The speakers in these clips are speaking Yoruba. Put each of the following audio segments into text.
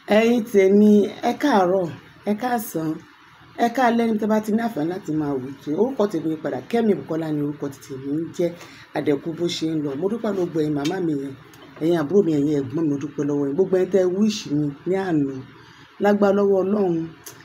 ẹ̀yin tèmi ẹ káàárọ̀ ẹ káàsán ẹ káalẹ́ ní tí a bá ti ní àǹfààní láti máa wò tó orúkọ tèmi yí padà Kẹ́mi Bùkọ́lá ni orúkọ ti tèmi ń jẹ́ àdẹ̀kù bó ṣe ń lọ mo dúpẹ́ gbogbo ẹ̀yin màmá mi yẹn ẹ̀yin àbúrò mi ẹ̀yin ẹ̀gbọ́n mi mo dúpẹ́ lọ́wọ́ yín gbogbo ẹ̀yin tẹ́ wíṣì mi ní àná lágbá lọ́wọ́ Ọlọ́run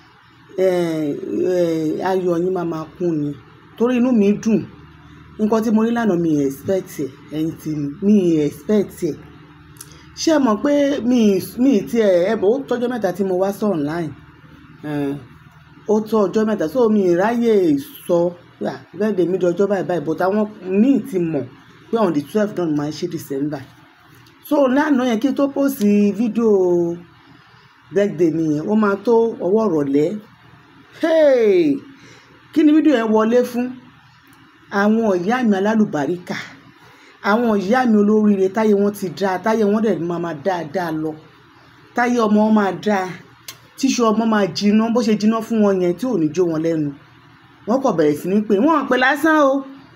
ayọ̀ yín máa máa kún ni torí inú mi dùn nǹkan tí mo rí lánàá mi expect ẹ̀ ẹ̀yin tí mi expect ẹ̀ ṣé ẹ mọ̀ pé mi mi ti ẹ̀ ẹ̀ bọ̀ ó tọ́jọ́ mẹ́ta tí mo wá sí online ó tó ọjọ́ mẹ́ta so mi ráyè sọ bẹ́ẹ̀ dèmi di ọjọ́ báyìí báyìí but àwọn míì ti mọ̀ pé on the twelve náà máa ń ṣe December so lánàá yẹn kí n tó post fídíò birthday mi yẹn ó máa tó ọwọ́ ìrọ̀lẹ́ hey kí ni fídíò yẹn wọlé fún àwọn ìyá mi alálùbáríkà àwọn ìyá mi olóríire táyé wọn ti dáa táyé wọn dẹ̀ máa máa dáadáa lọ táyé ọmọ wọn máa dáa tíṣu ọmọ máa jiná bó ṣe jiná fún wọn yẹn tí ò ní jó wọn lẹ́nu wọ́n kọ̀ bẹ̀rẹ̀ sí ní pé wọ́n pè lásán o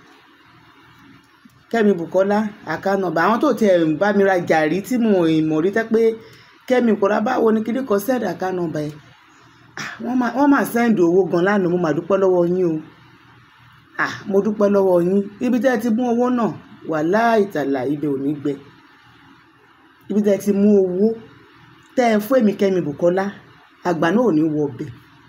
Kẹ́mi Bùkọ́lá àkànnàbà àwọn tó tiẹ̀ ń bá mi ra gàrí tí mo mọ̀ rí tẹ́ pé Kẹ́mi Bùkọ́lá báwo ni kíní kan sẹ́ẹ̀dì àkànnàbà ẹ̀ wọ́n máa sẹ́ǹdì owó gan lánàá mo máa dúpẹ́ lọ́wọ́ yín o mo dúpẹ́ lọ́wọ́ yín ibi tẹ́ ẹ ti mú owó náà wàláhì tàlà ibẹ̀ ò ní gbẹ ibi tẹ́ ẹ ti mú owó tẹ́ ẹ fún èmi Kẹ́mi Bùkọ́lá àgbà náà ò ní wọ ọbẹ̀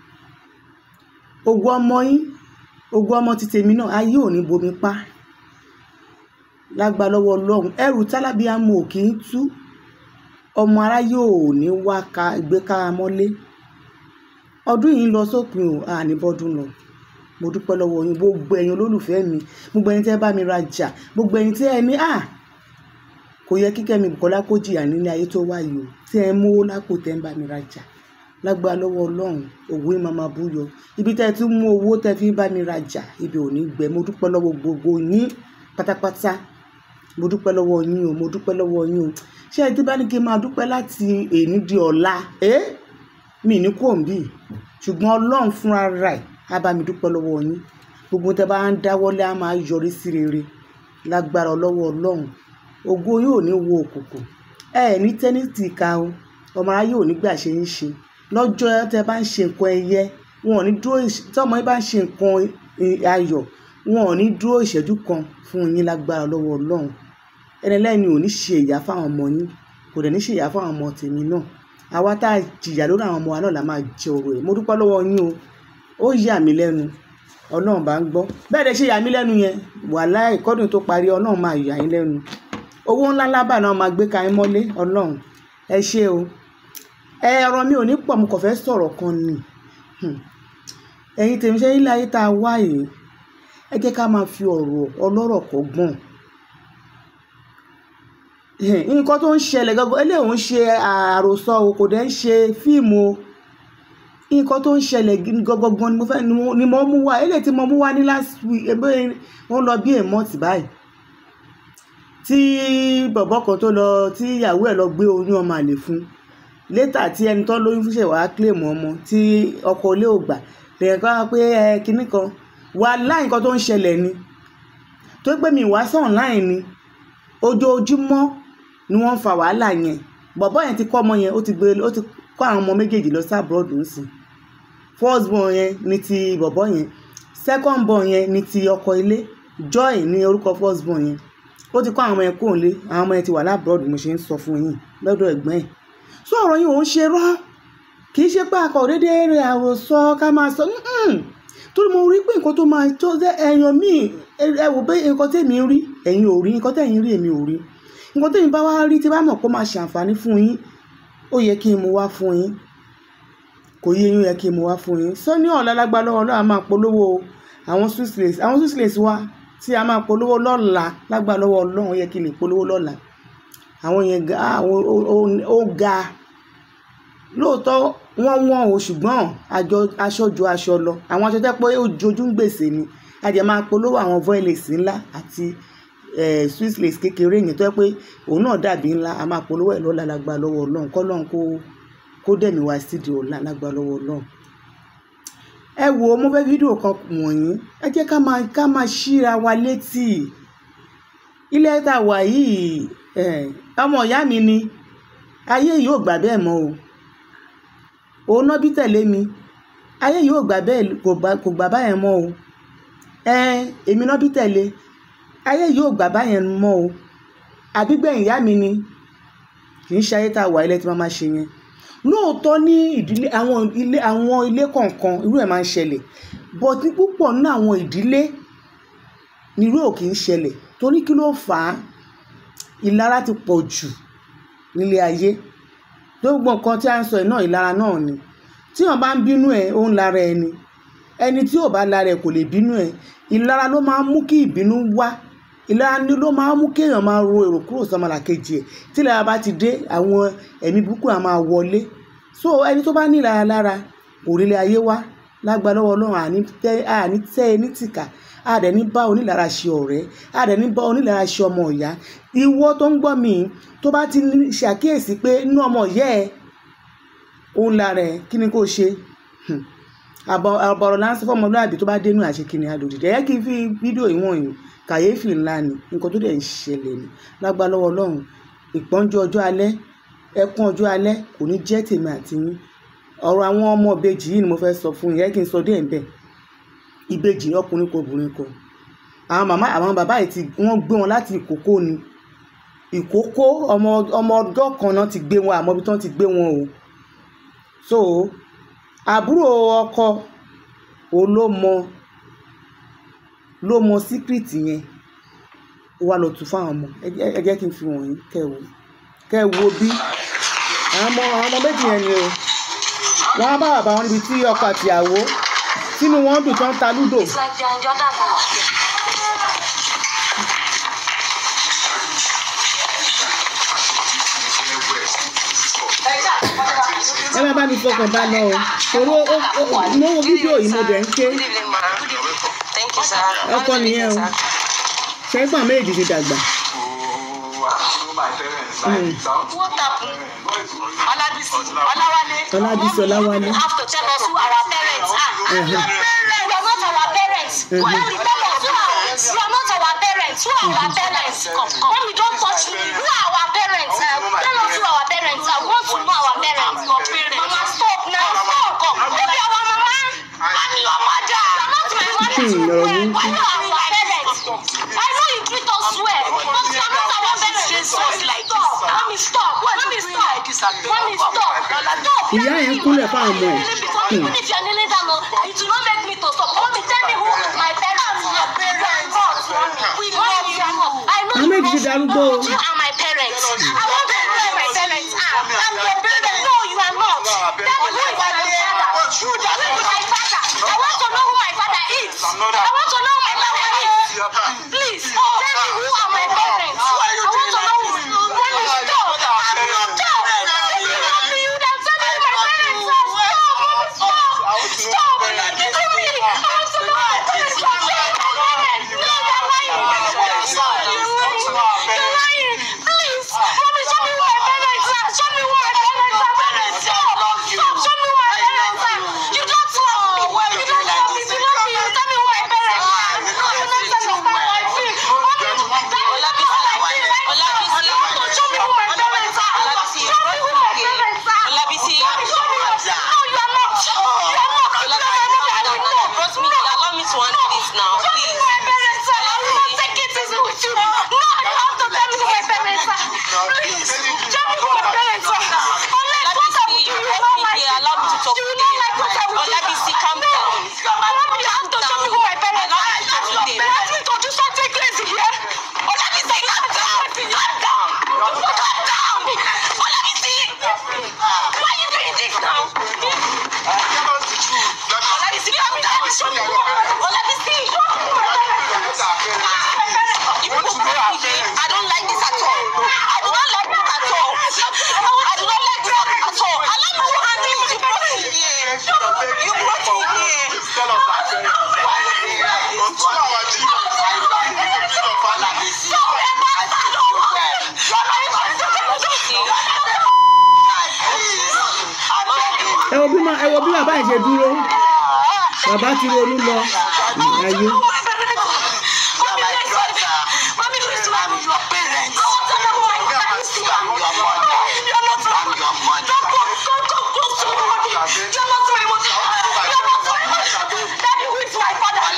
ògùn ọmọ yín ògùn ọmọ ti tèmi náà ayé ò ní bomi pa lágbà lọ́wọ́ ọlọ́run ẹrù tálábíàmù ò kì í tú ọmọ aráyé ò ní wá ka gbé kára mọ́lé ọdún yìí ń lọ sópin ò àní bọ́dún lọ mo dúpẹ́ lọ́wọ́ yín gbogbo ẹ̀yin olólùfẹ́ mi gbogbo ẹ̀yin tẹ́ bá mi rajà gbogbo ẹ̀yin tí ẹ ní à kò yẹ kí Kẹ́mi Bùkọ́lá kó jìyà nílé ayé tó wáyé o tí ẹ mówó lápò tẹ́ ń bá mi rajà lágbára lọ́wọ́ ọlọ́run òwò yín máa máa búyọ ibi tẹ́ ẹ tún mú owó tẹ́ fi ń bá mi rajà ibi ò ní gbẹ mo dúpẹ́ lọ́wọ́ gbogbo yín pátápátá mo dúpẹ́ lọ́wọ́ yín o mo dúpẹ́ lọ́wọ́ yín o ṣé ẹ ti bá ní kí n máa dúpẹ́ láti èní di ọ̀la ẹ́ mi ní kò ń bì ṣùgbọ́n ọlọ́run fúnra rẹ̀ á bá mi dúpẹ́ lọ́wọ́ yín gbogbo tẹ́ bá ń dáwọ́lé á máa yọrí sí rere lágbára lọ́wọ́ ọlọ́run ògo yóò ní wo òkùnkùn ẹ ní tẹ́nìtì ká o ọmọ aráyé ò ní gbà ṣe ń ṣe lọ́jọ́ tẹ́ bá ń ṣe nǹkan ẹyẹ wọn ò ní dúró tọ́mọ yín bá ń ṣe nǹkan ayọ̀ wọn ò ní dúró ìṣẹ́jú kan fún yín lágbára lọ́wọ́ ọlọ́run ẹni lẹ́ni ò ní ṣe ìyá fáwọn ọmọ yín kò dẹ̀ ní ṣe ìyá fáwọn ọmọ tèmi náà àwa tá a jìyà lórí àwọn ọmọ wa náà la máa jẹ ọ̀rọ̀ ẹ̀ mo dúpẹ́ lọ́wọ́ yín o ó yà mí lẹ́nu ọlọ́run bá ń gbọ́ bẹ́ẹ̀ dẹ̀ ṣe yà mí lẹ́nu yẹn wàhálà ìkọ́dún tó parí ọlọ́run máa yà yín lẹ́nu owó ńlá lábà náà máa gbé ka yín mọ́lé ọlọ́run ẹ ṣé o ẹ ọ̀rọ̀ mi ò ní pọ̀ mo kàn fẹ́ sọ̀rọ̀ kan ni ẹ̀yin tèmi ṣe ilé ayé tá a wá yìí ẹ jẹ́ ká máa fi ọ̀rọ̀ ọlọ́rọ̀ kọ́gbọ́n nǹkan tó ń ṣẹlẹ̀ gangan eléyìí ń ṣe àròsọ o kò dẹ̀ ń ṣe fíìmù o nǹkan tó ń ṣẹlẹ̀ gangan ni mo fẹ́ ni mo mú wá eléyìí tí mo mú wá ní last week ebe wọ́n lọ bí èmọ́tì báyìí tí bọ̀bọ́ kan tó lọ tí ìyàwó ẹ̀ lọ gbé oyún ọmọ àlè fún létà tí ẹni tó lóyún fúnṣẹ̀ wàá claim ọmọ tí ọkọ ilé ò gbà lèyìn kan pé ẹ kinní kan wà láì nǹkan tó ń ṣẹlẹ̀ ni tó pé mi wá sí online ni ojoojúmọ́ ni wọ́n ń fa wàhálà yẹn bọ̀bọ́ yẹn ti kọ́ ọmọ yẹn ó ti gbé ó ti kọ́ àwọn ọmọ méjèèjì lọ sí abroad nsìn first born yẹn ni ti bọ̀bọ́ yẹn second born yẹn ni ti ọkọ ilé joy ní orúkọ first born yẹn ó ti kọ́ àwọn ọmọ yẹn kúrò lé àwọn ọmọ yẹn ti wà lábroad mo ṣe ń sọ fún yín lọ́dọ̀ ẹ̀gbọ́n ẹ̀ sọ ọ̀rọ̀ yìí ò ń ṣe rọ́ kì í ṣe pé akọ̀ dédé rẹ̀ àròsọ ká máa sọ torí mo rí pé nǹkan tó máa tó ẹ̀yàn míì ẹ wò pé nǹkan tèmi rí ẹ̀yin ò rí nǹkan tẹ̀yin rí èmi ò rí nǹkan tẹ̀yin bá wá rí tí bá mọ̀ pé ó máa ṣàǹfààní fún yín ó yẹ kí n mú wá fún yín kò yé yín ó yẹ kí n mú wá fún yín sọ́ni ọ̀la lágbára lọ́wọ́ náà a máa polówó àwọn swiss lace àwọn swiss lace wa tí a máa polówó lọ́la lágbára lọ́wọ́ ọlọ́run ó yẹ kí n lè polówó lọ́la àwọn yẹn ga ó ga lóòótọ́ wọ́n wọ́n o ṣùgbọ́n aṣọ ju aṣọ lọ àwọn aṣọ tẹ́ pé ó jojú ń gbèsè ni a jẹ́ máa polówó àwọn voiles ńlá àti swiss lace kékeré yẹn tó yẹ pé òun náà dàbí ńlá a máa polówó ẹ̀ lọ́la lágbára lọ́wọ́ ọlọ́run kọ́lọ́run kó kó dẹ̀mí wá sídi ọ̀la lágbára lọ́wọ́ ọlọ́run. ẹ wo mo fẹ́ fídíò kan wọ̀nyí ẹ jẹ́ ká máa ká máa ṣíra wa létí ilé tá a wà yìí ọmọ ìyá mi ni ayé yìí ò gbà bẹ́ẹ̀ mọ́ o òun náà bí tẹ̀lé mi ayé yìí ò gbà bẹ́ẹ̀ kò gbà kò gbà báyẹn mọ́ o ẹ èmi náà bí tẹ̀lé ayé yìí ò gbà báyẹn mọ́ o àbígbẹ̀yìn ìyá mi ni kì í ṣe ayé tá a wà ilé tí wọ́n máa ṣe yẹn lóòótọ́ ní ìdílé àwọn ilé àwọn ilé kọ̀ọ̀kan irú ẹ̀ máa ń ṣẹlẹ̀ but ní púpọ̀ nínú àwọn ìdílé nírú ò kì í ṣẹlẹ̀ torí kí ló fà á ìlara ti pọ̀ jù nílé ayé gbogbo nǹkan tí a ń sọ yìí náà ìlara náà ni tí wọn bá ń bínú ẹ ó ń lara ẹni ẹni tí ò bá lara ẹ kò lè bínú ẹ ìlara ló máa ń mú kí ìbínú wá ìlara ni ló máa ń mú kéèyàn máa ro èrò kúrò sọmọlàkejì ẹ tí ìlara bá ti dé àwọn ẹ̀mí burúkú á máa wọlé so ẹni tó bá ní ìlara lára kò rí ilé ayé wá lágbára lọ́wọ́ Ọlọ́run àní tẹ́ àní tẹ́ ẹ ní tìkà àdẹ̀ ní bá onílára ṣe ọ̀rẹ́ àdẹ̀ ní bá onílára ṣe ọmọ ìyá ìwọ tó ń gbọ́ mi tó bá ti ní ṣàkíyèsí pé inú ọmọ ìyá ẹ òun lára ẹ kí ni kò ṣe Hmm. àbọ̀ àbọ̀rọ̀ láńsí fọmọlúàbí tó bá dénú àṣekínni àdòdìdẹ ẹ kí n fi fídíò ìwọ̀n yìí kàyéfì ńlá ni nǹkan tó dẹ̀ ń ṣẹlẹ̀ ni lágbára lọ́wọ́ Ọlọ́run ìpọ́njú ọjọ́ alẹ́ ẹkún ọjọ́ alẹ́ kò ní jẹ́ tèmi àti yín ọ̀rọ̀ àwọn ọmọ ìbejì yìí ni mo fẹ́ sọ fún yín ẹ kí n sọ díẹ̀ ń bẹ̀ ìbejì ọkùnrin kò obìnrin kò àwọn màmá àwọn bàbá yìí ti wọ́n gbé wọn láti ìkókó ni ìkókó ọmọ ọmọ ọdọ́ kan náà ti gbé wọn àmọ́ ibi tí wọ́n ti gbé wọn o so àbúrò ọkọ òun ló mọ ló mọ síkírìtì yẹn ó wá lọ tún fáwọn ọmọ ẹ jẹ́- ẹ jẹ́ kí n fi wọ̀nyí kẹ́ ẹ wò kẹ́ ẹ wo bí àwọn ọmọ àwọn ọmọ méjì yẹn ni o wọ́n á bá bàbá wọn níbi tí ọkọ àtìyàwó sínú wọn dùn tán ta lúdò It's like they're in Jordan now. ẹ má bá mi fọkàn bá lọ o torí ó ó ó mo wo fídíò yìí mo dẹ̀ ń ké Good evening, ma. Thank you, sir. ọkọ nìyẹn o ṣẹ́gbọ́n méjì ti dàgbà What happened? Olabisi, Olawale. Ọlábísí Ọláwálé You have to tell us who our parents are. Mhm. You are not our parents. Mhm. Why don't you tell us who are You are not our parents. Who are our parents? Come, come. Mommy, don't touch me. Who are our parents? Uh, tell us who our parents are. We want to know our parents. Mama, stop now. Stop. Come. Maybe our mama. I'm your mother. You are not my mother. Hmm, ọ̀rọ̀ burúkú. Why are our parents? I know you treat us well, but you are not our parents. Stop. Mommy, stop. Mommy, stop. Mommy, stop. Stop. ìyá yẹn ń kúnlẹ̀ fáwọn ọmọ ẹ̀ Even if you are kneeling down, no, it will not make me to stop. Mommy, tell me who my parents are. Parents. We love you. I know Àwọn you méjì ti love darúgbó o. You are my parents. I want to know who my parents are. I'm your parent. No, you are not. Tell me who is my father. Who is my father? I want to know who my father is. I want to know who my father is. Please, tell me who are my parents. I want to know who. Tell me stop. I'm not stop. If you love me, you can tell me who my parents are. Stop. Stop. Stop. Tell me. I want to know my parents. Stop. My parents. No, you're lying. Stop. You're lying. You're lying. Please. Mommy, show me who my parents are. Show me who my parents are. Parents, stop. Stop. Show me who my parents are. You don't love me. You don't love me. If you love me, you tell me who my parents are. You don't understand how I feel. Mommy, tell me how I feel right now. You want to show me who my parents are. Show me who my parents are. Olabisi. Mommy, show me who- No, you are not. You are not. If you are my mother, I will know. Bros me, allow me to handle this now, Show me please. who my parents are. I will not take it easy with you. No, you have to tell me who my parents are. Please, tell me who my parents are. Unless what I will do, you will not like it. Allow me to talk You will to not them. like what I will do. Olabisi, calm No. down. Mommy, you have to show me who my parents Allow are. me to talk to them. You have to introduce something crazy here. Olabisi, calm down. Calm down. Calm down. Olabisi. Why are you doing this now? Olabisi, calm down. Show me who Olabisi. Show me who my parents are. You want to know our parents? I don't like this at all. I do not like this at all. I do not like this at all. Allow me to handle it. You brought me here. You brought me here. ẹ wo bí ma ẹ wo bí bàbá yìí ṣe dúró bàbá ti ronú lọ Hmm, ayé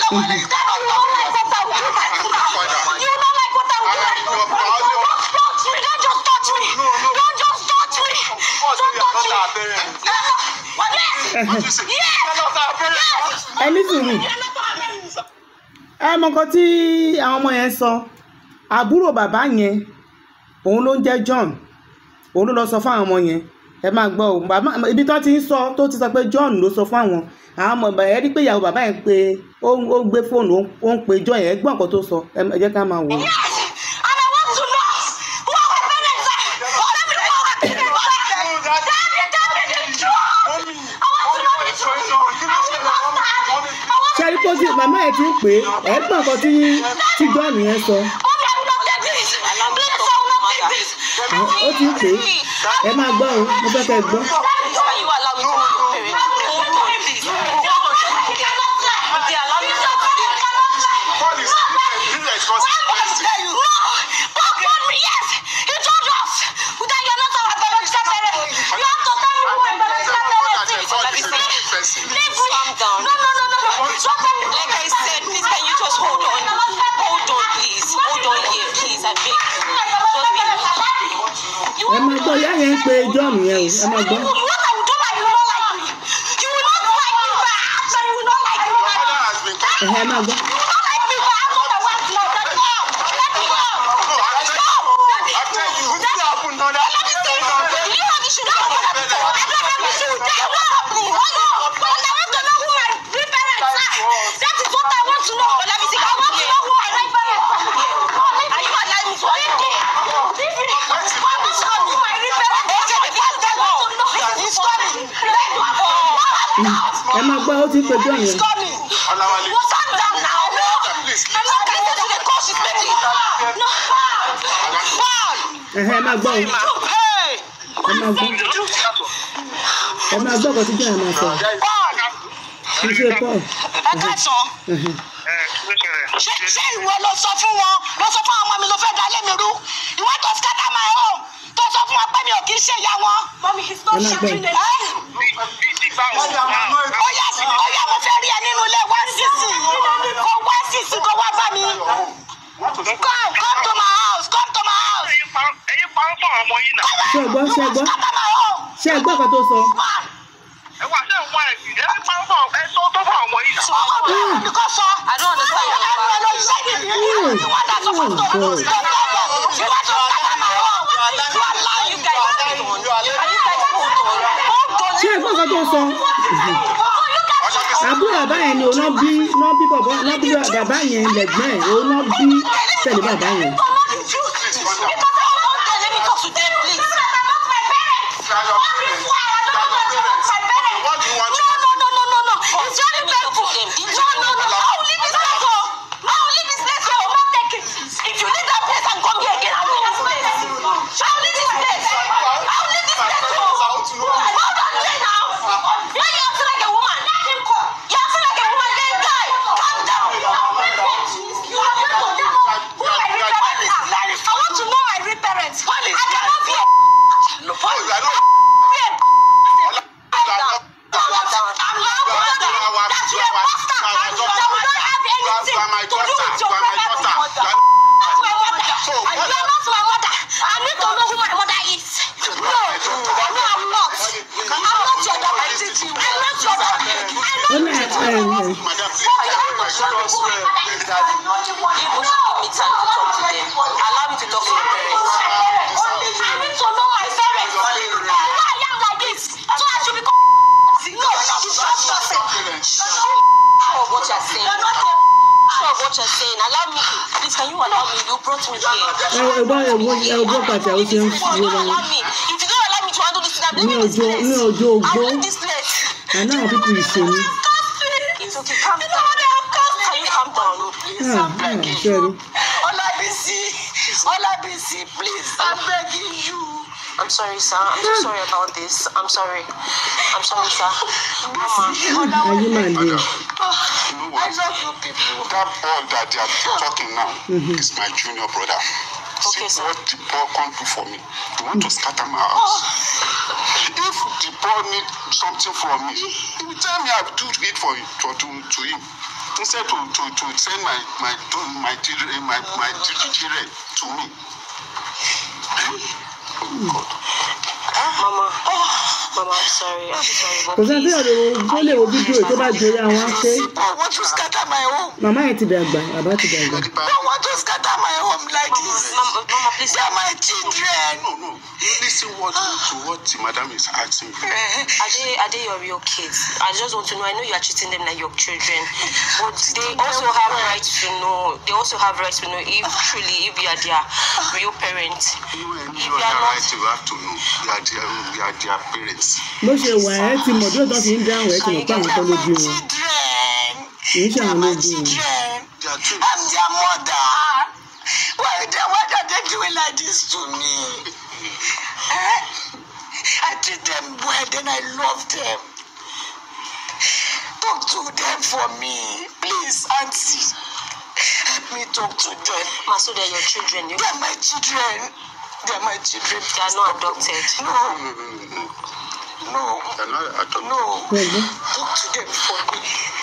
don't like what I will do. You don't like what I will do. Don't touch me. Don't just touch me. Don't just touch me. Don't touch me. Yes. Yes. ẹ ní sùúrù ẹ mọ nǹkan tí àwọn ọmọ yẹn sọ àbúrò bàbá yẹn òun ló ń jẹ́ John òun ló lọ sọ fún àwọn ọmọ yẹn ẹ máa gbọ́ o bàbá ibi tó ti ń sọ tó ti sọ pé John ló sọ fún àwọn àwọn ọmọ bàbá yẹn rí pé ìyàwó bàbá yẹn pé ó ń ó ń gbé fóònù ó ń- ó ń pe John yẹn ẹ gbọ́ nǹkan tó sọ ẹ ẹ jẹ́ ká máa wò ó. Yes. And I want to know who our parents are. Let me know our parents are. Tell me, tell me the truth. I want to know the truth. I will not stand. I want ṣe rí pé ó ti màmá ẹ̀ ti ń pè é ẹ gbọ́ nǹkan tí tí John yẹn sọ Mommy, I will not take this. Please, I will not take this. ó ti ń pè é ẹ máa gbọ́ o mo fẹ́ kẹ́ ẹ gbọ́. Can you allow me to know your parents? Hold on, please. Hold on. You cannot lie. They allow me to know your parents. No, but God, yes, he told us that you're not our biological parents. You have to tell me who my biological parents is. Leave me. Calm down. No, no, no, no, no. Stop me. Like I said, please can you just hold on? Hold on, please. Hold on here, please. I beg you. Just be You ẹ máa gbọ́ ìyá yẹn ń pe John yẹn o ẹ máa gbọ́. What I will do that you will not like me. You will not like me back. So you will not like me back. ẹ̀hẹ́ ẹ máa gbọ́. You will not like me back. That's what I want to know. Let me go. Let me go. Let me go. Let me Let me see. You have the sugar. I don't have the sugar. Then what happened? Oh no. And I want to know who my real parents are. That is what I want to know. Let me see. I want to know who my real parents are. Are you allowing me to leave me? Leave me. I want to know who my real parents are. Okay, the past I want to know. He's coming. Let me go. ẹ máa gbọ́ ó ti ń pe John He's yẹn. coming. What's up down now? No. I'm not going to the course. She's making it. No. Paul. ẹ̀hẹ́ ẹ máa gbọ́ o Hey. ẹ máa gbọ́ ẹ máa gbọ́ nǹkan tí John yẹn máa sọ. Paul. kì í ṣe Paul. Ẹ káàsán. ẹ̀hẹ́. Ṣé ṣé ìwọ ló sọ fún wọn? Ló sọ fún àwọn ọmọ mi ló fẹ́ da lé mi rú? Ìwọ tó scatter my home. Tó sọ fún wọn pé mi ò kì í ṣe ìyá wọn. Mọ́mí, he's not shouting Ó yá ó yá mo fẹ́ rí ẹ nínú ilé wá sísì. Kó wá sísì kó wá bá mi. Come come to my house come to my house. ẹ̀yin pa ń fún àwọn ọmọ yìí náà. ṣé ẹ gbọ́ ṣé ẹ gbọ́ Scatter my home. ṣé ẹ gbọ́ nǹkan tó sọ. Man. ẹ wá ṣe ń wá ẹ̀sìn ẹ̀yin pa ń fún àwọn ẹ̀sọ́ tó fún àwọn ọmọ yìí náà. Ọkọ mi ò ní kó sọ. I don't understand your Ẹnu ẹ ló ṣe ní ìlú wọn dà sọ fún mi. Oh, God. You want to scatter my home. You are lying. You guys hold on. Can you guys hold on? ṣé ẹ gbọ́ nǹkan tó sọ. àbúrò bàbá yẹn ni òun náà bí náà bí bàbá náà bí bàbá yẹn lẹ́gbọ́n ẹ̀ òun náà bí tẹ̀lé bàbá yẹn. I want to know my real parents. I cannot be a No, Paul. be a I'm not brother. That you a bastard. That we don't have anything to do with your parents. That's my mother. And you are not my mother. I need to know who my mother is. No, no, I'm not. I'm not your daughter. I'm not your daughter. ó I'm ní not ẹ ẹ ẹ You must give me time to talk to them. Allow me to talk to your parents. I need to know my parents. Why I am like this? So I should become. No, she's just person. Sure of what you're saying. You're not a. Sure of what you're saying. Allow me. Please, can you allow me? You brought me here. ẹ ẹ gbọ́ ẹ gbọ́ ẹ gbọ́ pàtẹ ó ṣe ń If fi you don't wọn. allow me, if you don't allow me to handle this thing, I'm ní leaving this ọjọ́ place. ní ọjọ́ I'm ogbó leaving this place. àná àwọn pípọ̀ ìṣòro. It's okay. Calm down. Can you calm down? ṣe rí. Olabisi, Olabisi, please, I'm begging you. I'm sorry, sir. I'm so sorry about this. I'm sorry. I'm sorry, sir. Mama. ayé máa le. I love you people. That boy that they are talking now is my junior brother. Okay, See sir. what the boy can't do for me. He want to scatter my house. If the boy need something from me, he will tell me I will do it for him, to do to him. instead to to to send my my to- my children my my children to me. Mama, Mama, I'm sorry. I'm sorry. But kò sẹ́ni tí please, yóò tó lè wo fídíò yìí tó bá jẹrí àwọn á ṣe I want to scatter my home. màmá yẹn ti dàgbà bàbá ti dàgbà I want to scatter my home like this. Mama, Mama, please. They are my children. No, no. Listen what to what the madam is asking you. Are they are they your real kids? I just want to know. I know you are treating them like your children, but they also have rights to know. They also have rights to know if truly if you are their real parents. You and If you you are are not- right. You have to know. You are their you are their parents. bó ṣe wà ẹ́ ti mọ̀ bí òtún fi ń dáhùn ẹ́ ti mọ̀ pé àwọn kan ló bí wọn children. kì í ṣe àwọn ló bí wọn. children. They are twins. I'm their mother. Why, they, why are they doing like this to me? Eh? I treat them well, then I love them. Talk to them for me. Please, Auntie. Help me talk to them. Ma, so they're your children. You... They're my children. They're my children. They are not adopted. No, No, no, no, no. no, They are not adopted. no. Pẹ̀lú. Talk to them for me.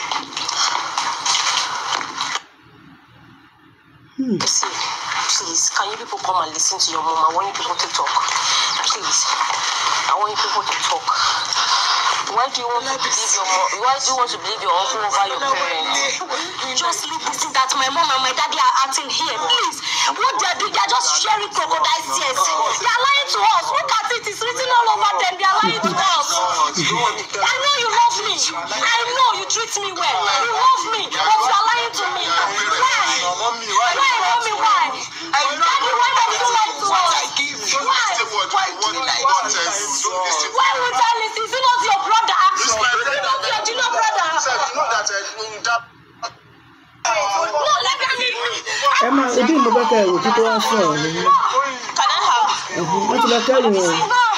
Hmm. See, please, can you people come and listen to your mom? I want you people to talk. Please, I want you people to talk. Why do you want to believe your mom? Why do you want to believe your uncle over your parents? Just leave this thing that my mom and my daddy are acting here, please. What they are doing, they are just sharing crocodile tears. They are lying to us. Look at it, it's written all over them. They are lying to us. I know you love me. I know you treat me well. You love me, but you are lying to me. Why? Why, mommy, why? Daddy, why don't you lie to us? Why? Why do you like what else? Don't listen. Why would I listen? Is he not your brother? This is my Is he friend. not your junior brother? Sir, you know that uh, that No, let me leave me. ẹ máa ojú ìmọ̀ bẹ́ẹ̀ kẹ́ ẹ̀wò títí wá sọ̀rọ̀ ni Can I have? wọ́n ti lọ kẹ́rù wọn.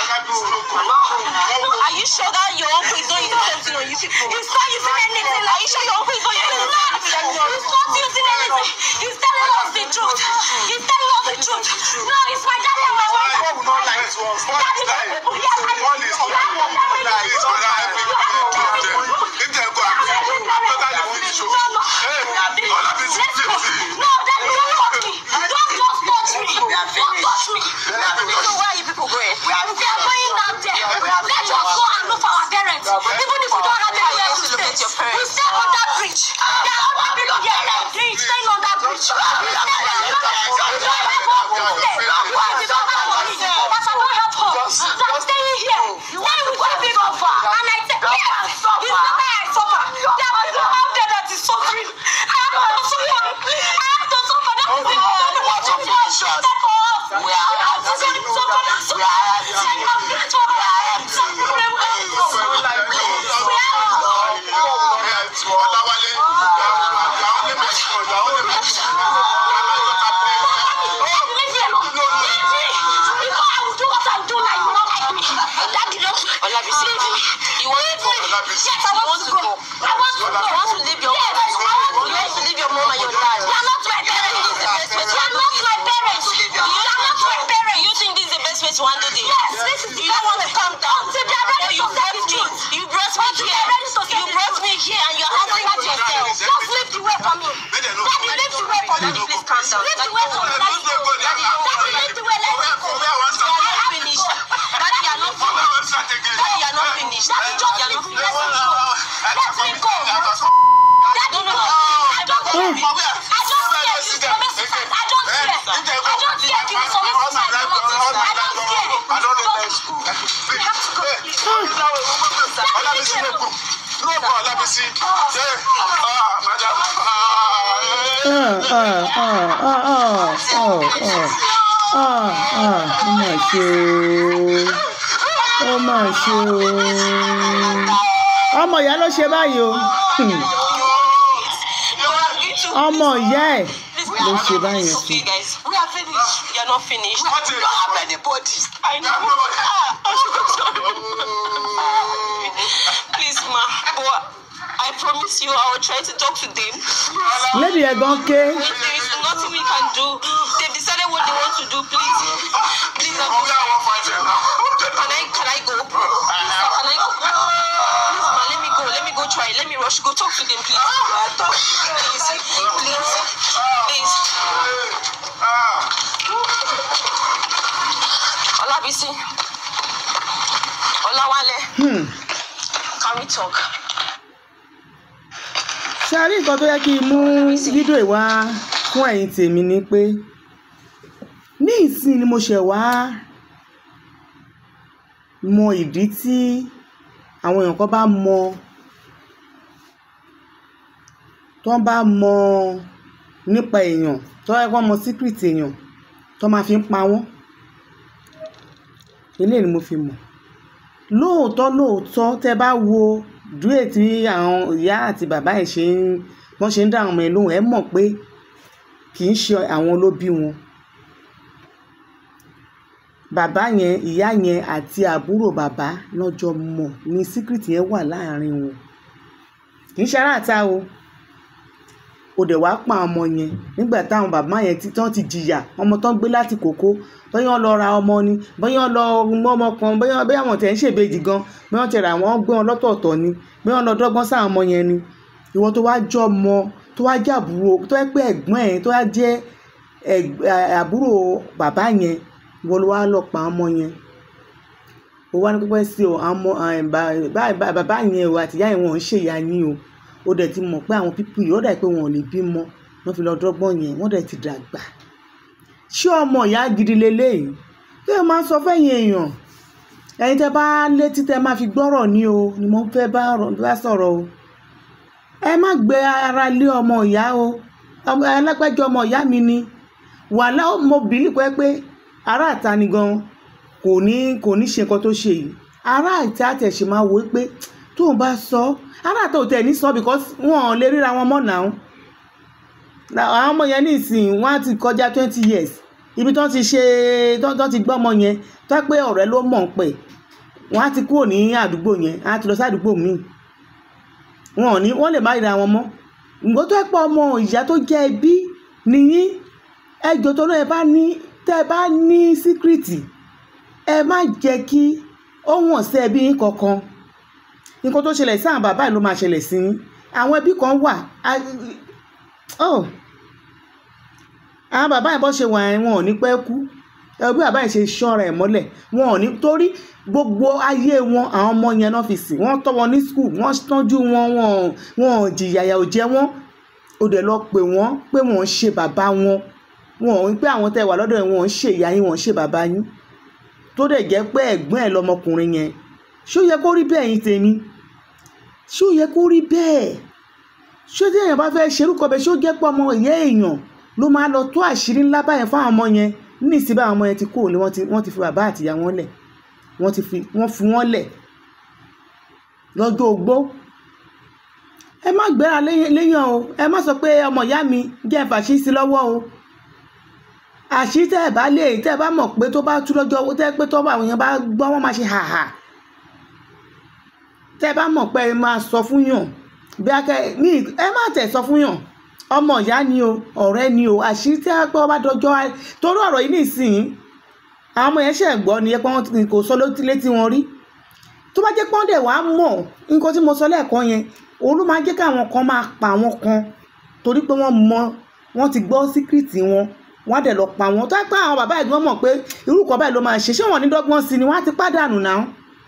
Are you sure that your uncle is not using something on you people? He's not using anything. Are you sure your uncle is not using anything? He's not using anything. He's telling us the truth. He's telling us the truth. No, it's my daddy and my wife. God will not lie to us. God Daddy, is lying. yes, I God is lying. Please, brother, help me to them. If they go and better they will show. Hey, all of this Let's go. please. No, daddy, don't touch me. Don't just touch me. Don't touch me. So where are you people going? We are going down there. Let's just go and look for our parents. Even if we don't have anywhere to stay. We stay on that bridge. There are other people here like me staying on that bridge. We stay there. Why we don't have money? That's why I don't have home. So I'm staying here. Staying with you people. And I say, yes, it's the way I suffer. There are people out there that is suffering. I have to suffer. I have to suffer. That is the only way to finish it for us. We are asking to suffer. We are asking to suffer. Some problem we are Ọláwálé, àwọn lè máa ṣe ọ̀dà, àwọn lè máa ṣe Olabisi, you want to go? Olabisi. Yes, I want to go. I want to go. You want to leave your yes, I want to, you want to leave your mom and your dad. You are not my parents. You are not my parents. You are not my parents. You think this is the best way to handle this? Yes, this is the You don't want to calm down. So they are ready to set me. You brought me here. You brought me here and you're handling it yourself. Just leave the way for me. Daddy, leave the way for me. Daddy, please calm down. Leave the way for me. Daddy, Daddy, leave the way. Let me go. You are not finished. Daddy, you are not finished. Daddy, you are not finished. Daddy, just leave me. Let me go. Let me go. Daddy, no. I don't care. I don't care. You commit suicide. I don't care. I don't care. You commit suicide. I don't care. I don't care. Just go. We have to go. Ọlábísí ló kù. No go Ọlábísí. Ṣé ah madam ah Ah, ah, ah, ah, ah, ah, ah, ah, ah, ó mà ṣe o ó mà ṣe o ọmọ ìyá ló ṣe báyìí o Hmm. ọmọ ìyá ẹ̀ ló ṣe báyìí It's fún okay, guys. We are finished. You are not finished. What You is- don't have anybody. I know. Please, ma. But I promise you, I will try to talk to them. lady ẹ̀ gan ké There is nothing we can do. They've decided what they want to do. Please, please, I ọ̀gá àwọn fàjẹ̀ náà. can I can I go? Please, can I go? Please, ma, let me go. Let me go try. Let me rush go talk to them please uh, talk please please please Olabisi Olawale Hmm. can we talk ṣe àrí nǹkan tó yẹ kí n mú fídíò ìwá fún ẹ̀yin tèmi ni pé ní ìsìn ni mo ṣẹ̀ wá mọ ìdí tí àwọn èèyàn kan bá mọ tó bá mọ nípa èèyàn tó yẹ kó mọ secret èèyàn tó máa fi ń pa wọ́n eléyìí ni mo fi mọ̀ lóòótọ́ lóòótọ́ tẹ́ bá wo dúró tí àwọn ìyá àti bàbá ẹ̀ ṣe ń wọ́n ṣe ń dá àwọn ọmọ ẹ̀ lóhùn ẹ̀ mọ̀ pé kì í ṣe àwọn ló bí wọn bàbá yẹn ìyá yẹn àti àbúrò bàbá lọ́jọ́ mọ̀ ní síkírìtì yẹn wà láàrin wọn kì í ṣe aráàta o o dẹ̀ wá pa ọmọ yẹn nígbà táwọn bàbá yẹn ti tán ti jìyà ọmọ tán gbé láti kókó bóyá wọ́n lọ ra ọmọ ni bóyá wọ́n lọ mú ọmọ kan bóyá bóyá wọ́n tẹ̀ ń ṣèbejì gan bóyá wọ́n ti rà wọ́n gbé wọn lọ́tọ̀ọ̀tọ̀ ni bóyá wọ́n lọ dọ́gbọ́n sáwọn ọmọ yẹn ni ìwọ tó wá jọ ọmọ tó wá jẹ́ àbúrò tó wá pé ẹ̀gbọ́n ẹ̀ tó wá jẹ́ ẹ̀gb- àbúrò bàbá yẹn ìwọ ló wá lọ pa ọmọ yẹn ó wá ní pípẹ́ sí o àwọn ọmọ bá- bá- bàbá yẹn o àtìyá yẹn wọn ò ń ṣèyá yín o ó dẹ̀ ti mọ̀ pé àwọn pípù yìí ó dà pé wọn ò lè bímọ wọ́n fi lọ dọ́gbọ́n yẹn wọ́n dẹ̀ ti dàgbà ṣé ọmọ ìyá gidi leléyìí kí ẹ máa sọ fẹ́yìn èèyàn ẹ̀yin tẹ́ bá létí tẹ́ máa fi gbọ́rọ̀ ní o ni mo fẹ́ bá ọ̀rọ̀- bá sọ̀rọ̀ o ẹ má gbé ara lé ọmọ ìyá o ọmọ ẹlẹ́gbẹ́jọ ọmọ ìyá mi ni wàhálà mo bìlì pé pé ará àta ni gan kò ní kò ní ṣe nǹkan tó ṣe yìí ará àta tẹ̀sí máa wò ó pé tóun bá sọ ará àta ò tẹ̀ ní sọ because wọn ò lè ríra wọn mọ́ náà àwọn ọmọ yẹn nísìnyí wọ́n á ti kọjá twenty years ibi tó ti ṣe tó tó ti gbọ́ ọmọ yẹn tó pé ọ̀rẹ́ ló mọ̀ ń pẹ̀ wọ́n á ti kúrò ní àdúgbò yẹn á ti lọ sí àdúgbò míì wọn ò ní wọ́n lè má ríra wọn mọ́ nǹkan tó pọ̀ ọmọ ìyá tó jẹ́ ẹbí nìyí ẹjọ́ tó náà ẹ bá ní tẹ́ ẹ bá ní síkírìtì ẹ má jẹ́ kí ó wọ̀n sí ẹbí yín kankan nǹkan tó ṣẹlẹ̀ sí àwọn bàbá yìí ló máa ṣẹlẹ̀ sí yín àwọn ẹbí kan wà á- oh àwọn bàbá yìí bọ́ ṣe wà yẹn wọn ò ní pẹ́ kú ẹ bí bàbá yìí ṣe ṣọ́ra ẹ̀ mọ́lẹ̀ wọn ò ní torí gbogbo ayé wọn àwọn ọmọ yẹn náà fi sìn wọ́n tọ́ wọn ní skul wọ́n tọ́jú wọn wọn ò- wọn ò jìyàyà ò jẹ wọ́n ó dẹ̀ lọ pè wọ́n pé wọ́n ń ṣe bàbá wọn wọn ò ń pé àwọn tẹ́ wà lọ́dọ̀ yẹn wọn ò ń ṣe ìyá yín wọn ò ń ṣe bàbá yín tó dẹ̀ jẹ́ pé ẹ̀gbọ́n ẹ̀ lọmọkùnrin yẹn ṣó yẹ kó rí bẹ́ẹ̀ yín tèmi ṣó yẹ kó rí bẹ́ẹ̀ ṣó tí èèyàn bá fẹ́ ṣerúkọ bẹ́ẹ̀ ṣó jẹ́ pé ọmọ ìyá èèyàn ló máa lọ tó àṣírí ńlá báyẹn fáwọn ọmọ yẹn ní ìsìn báwọn ọmọ yẹn ti kó òní wọ́n ti wọ́n ti fi bàbá àtìyá wọn lẹ̀ wọ́n ti fi wọ́n fi wọ́n lẹ̀ lọ́jọ́ ogbó ẹ má gbéra léyàn léyàn o ẹ má sọ pé ọmọ ìyá mi jẹ́ ìfàṣí sí lọ́wọ́ o àṣírí tẹ́ ẹ bá lè tẹ́ ẹ bá mọ̀ pé tó bá tú lọ́jọ́ owó tẹ́ ẹ pé tó bá àwọn èèyàn bá gbọ́ wọ́n máa ṣe hàhà tẹ́ ẹ bá mọ̀ pé ẹ máa sọ fún yàn bí akẹ́ ní ẹ má tẹ̀ sọ fún yàn ọmọ ìyá ni o ọ̀rẹ́ ni o àṣírí tẹ́ ẹ pé wọ́n bá dọjọ́ á- torí ọ̀rọ̀ yìí nìsín àwọn ọmọ yẹn ṣẹ̀ gbọ́ ni ẹ pé wọ́n ti- kò sọ létí létí wọn rí tó bá jẹ́ pé wọ́n dẹ̀ wá mọ̀ nǹkan tí mo sọ lẹ́ẹ̀kan yẹn òun ló máa jẹ́ káwọn kan máa pa àwọn kan torí pé wọ́n mọ wọ́n ti gbọ́ síkírìtì wọn wọ́n á dẹ̀ lọ pa wọn tó yẹ pé àwọn bàbá ẹ̀gbọ́n mọ̀ pé irú kan báyìí ló máa ṣe ṣé wọ́n ní dọ́gbọ́n sí ni wọ́n á ti pàdánù náà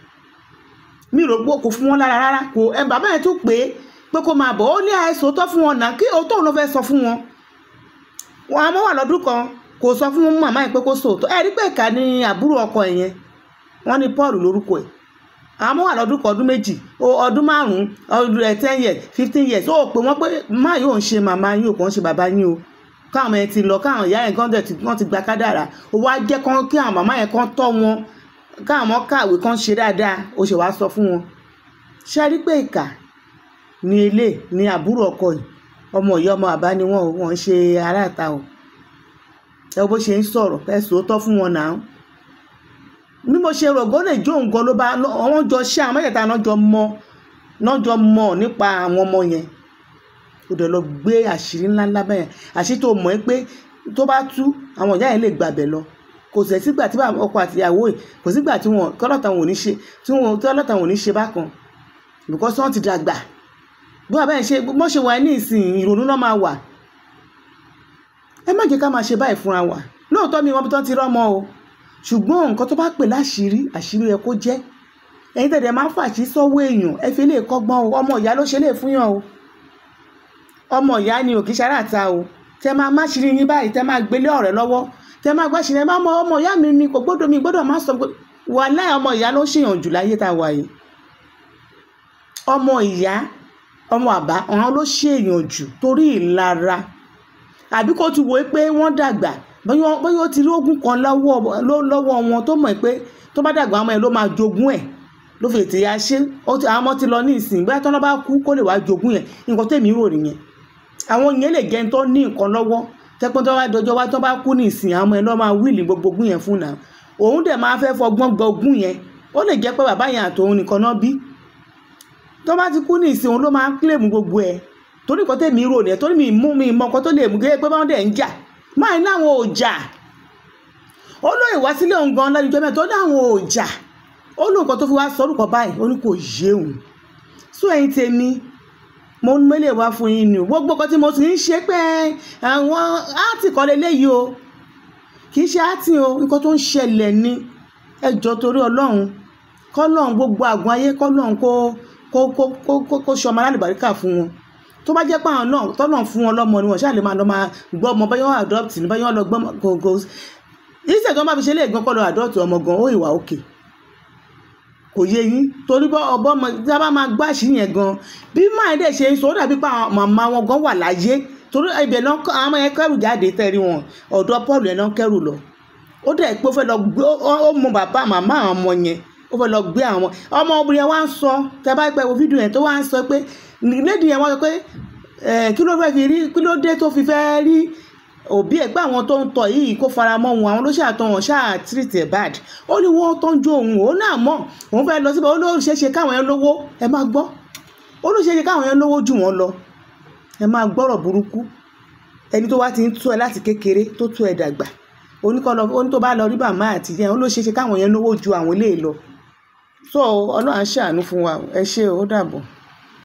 mi rò pé kò fún wọn lára rárá kò ẹ bàbá yẹn tún pé pé kó máa bọ̀ ó ní àìsàn tó fún wọn náà kí òótọ́ òun ló fẹ́ sọ fún wọn wọn àmọ́ wà lọ́dún kan kò sọ fún màmá yẹn pé kó sòótọ́ ẹ rí pé ìka ní àbúrò ọkọ ẹ̀ yẹn wọ́n ní Paul lórúkọ ẹ̀ àmọ́ wà lọ́dún kan ọdún méjì o ọdún márùn-ún ọdún ẹ̀ ten years fifteen years ó pè wọ́n pé má yóò ń ṣe màmá yín ò kàn ń ṣe bàbá yín o káwọn ẹ̀ ti lọ káwọn ìyá yẹn kan dẹ̀ ti wọ́n ti gba kádàrà ó wá jẹ́ kán kí àwọn màmá yẹn kan tọ́ wọn káwọn ọmọ kàwé kan ṣe dáadáa ó ṣe wá sọ fún wọn ṣe rí pé ìkà ní ilé ní àbúrò ọkọ yìí ọmọ ìyá ọmọ àbá ni wọn ò wọn ń ṣe aráàta o ẹ wo bó ṣe ń sọ̀rọ̀ ẹ sòótọ́ fún wọn náà bí mo ṣe rògbò lè jó nǹkan ló bá wọn jọ ṣe àwọn mẹ́tẹ̀ẹ̀ta náà jọ mọ náà jọ mọ nípa àwọn ọmọ yẹn ó dẹ̀ lọ gbé àṣírí ńláńlá bẹ́ẹ̀ àṣírí tó mọ̀ ẹ́ pé tó bá tú àwọn ìyá yẹn lè gbàbẹ̀ lọ kò sẹ̀ sígbà tí bàbá ọkọ àti ìyàwó ẹ̀ kò sígbà tí wọn kọ́lọ́tà wọn ò ní ṣe tí wọn kọ́lọ́tà wọn ò ní ṣe bákan because wọ́n ti dàgbà bí wàá bẹ́ẹ̀ ṣe bó ṣe wà ní ìsìn ìrònú náà máa wà ẹ má jẹ́ ká máa ṣe báyìí fúnra wa lóòótọ́ mi wọn bí tán ti rọ́mọ o ṣùgbọ́n nǹkan tó bá pè láṣìírí àṣírí ẹ kó jẹ́ ẹ̀yin tẹ̀dẹ̀ máa ń fàṣí sọ́wọ́ èèyàn ẹ fi lè kọ́gbọ́n o ọmọ ìyá ló ṣe lè fún yàn o ọmọ ìyá ni ò kì í ṣara ta o tẹ máa má ṣírí yín báyìí tẹ máa gbélé ọ̀rẹ́ lọ́wọ́ tẹ máa gbá ṣírí ẹ máa mọ ọmọ ìyá mi ni kò gbọ́dọ̀ mi gbọ́dọ̀ má sọ pé wàhálà ọmọ ìyá ló ṣèyàn jù láyé tá a wà yìí ọmọ ìyá ọmọ àbá ọ̀hún ló ṣèyàn jù torí ìlara àbí kó ti wò ó pé wọ́n dàgbà bóyá ó ti rí ogún kan lọ́wọ́ lọ́wọ́ wọn tó mọ̀ pé tó bá dàgbà ọmọ ẹ̀ ló máa jogún ẹ̀ ló fi ètè ya ṣe àwọn ọmọ ti lọ ní ìsìn bóyá tọ́lá bá kú kó lè wá jogún yẹn nǹkan tèmi rò nìyẹn àwọn yẹn lè jẹ́ tó ní nǹkan lọ́wọ́ tẹ́pọ́n tó bá dọjọ́ wá tó bá kú ní ìsìn àwọn ọmọ ẹ̀ lọ́ máa wíìlì gbogbo ogún yẹn fún náà òun dẹ̀ máa fẹ́ fọgbọ́n gba ogún yẹn ó lè jẹ́ pé bàbá yẹn àtòun nìkan náà bí tó bá ti kú ní ìsìn òun ló máa kílèmù gbogbo ẹ̀ torí nǹkan tèmi rò nìyẹn torí mi mú mi mọ nǹkan tó lè mú gẹ́gẹ́ pé báwọn dẹ̀ ń jà máa ní àwọn ò jà ó lóye wá sílé òun gan lẹ́nu jọ́mẹ́ tó ní àwọn ò jà ó lóun kan tó fi wá sọ orúkọ báyìí ó ní kò yé òun sún ẹ̀yin tèmi mo ń mélè wá fún yín ni gbogbo kan tí mo sì ń ṣe pé àwọn áàtì kan lélẹ́yìí o kì í ṣe áàtì o nǹkan tó ń ṣẹlẹ̀ ni ẹjọ́ torí ọlọ́run kọ́lọ́run gbogbo àgùn ayé kọ́lọ́run kó kó kó kó kó ṣọmọ alálùbáríkà fún wọn tó bá jẹ́ pé àwọn náà tọ́nà fún wọn lọ́mọ ni wọ́n ṣáà lè máa lọ máa gbọ́ ọmọ báyọ̀ adopt ní báyọ̀ lọ gbọ́ gògó ìṣẹ̀ tó ń bá fi ṣe lè gan kọ́ lọ adopt ọmọ gan ó ìwà òkè kò yé yín torí bọ́ ọbọ̀ ọmọ tí a bá máa gbá àṣírí yẹn gan bí máa dẹ̀ ṣe sọ ó dàbí pé àwọn màmá wọn gan wà láyé torí ibẹ̀ náà àwọn ọmọ yẹn kẹrù jáde tẹ̀rí wọn ọ̀dọ̀ Paul yẹn náà kẹrù lọ ó dẹ̀ pé ó fẹ́ lọ gbé ó mọ bàbá màmá àwọn ọmọ yẹn ó fẹ́ lọ gbé àwọn ọmọ obìnrin yẹn wá ń sọ tẹ bá pẹ́ wo fídíò yẹn tó wá ń sọ pé lédi yẹn wá sọ pé kí ló fẹ́ fi rí kí ló dé tó fi fẹ́ rí òbí ẹ̀ pé àwọn tó ń tọ̀ yìí kó fara mọ́ wọn àwọn ló ṣàtọ̀ wọn ṣáà treat ẹ̀ bad ó ní wọ́n tọ́jú òun òun náà mọ̀ òun fẹ́ lọ síbẹ̀ ó ló ṣeé ṣe káwọn yẹn lówó ẹ máa gbọ́ ó ló ṣeé ṣe káwọn yẹn lówó jù wọ́n lọ ẹ máa gbọ́rọ̀ burúkú ẹni tó wá ti ń tú ẹ láti kékeré tó tú ẹ dàgbà oníkọlọ oní tó bá lọ rí bàmá àti yẹn ó ló ṣeé ṣe káwọn yẹn lówó ju àwọn eléyìí lọ so ọlọ́run á ṣàánú fún wa ẹ ṣé o ó dàbọ̀.